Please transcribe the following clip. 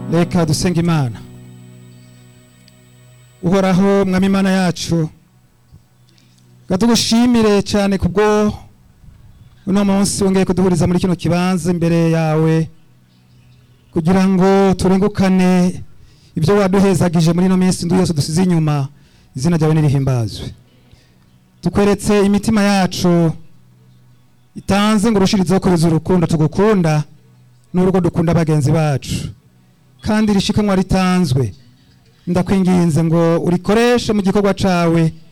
reka dusenga imana uhoraho mwami imana yacu tugushimire cyane kubwo uno munsi wongeye kuduhuriza muri kino kibanza imbere yawe kugira ngo turengukane ibyo waduhezagije muri ino minsi ndu yose dusize inyuma izina ryawe nirihimbazwe tukweretse imitima yacu itanze ngo urushirizeho kubiza urukundo tugukunda n'urugo dukunda bagenzi bacu kandi rishikanwa ritanzwe ndakwinginze ngo urikoreshe mu gikorwa cawe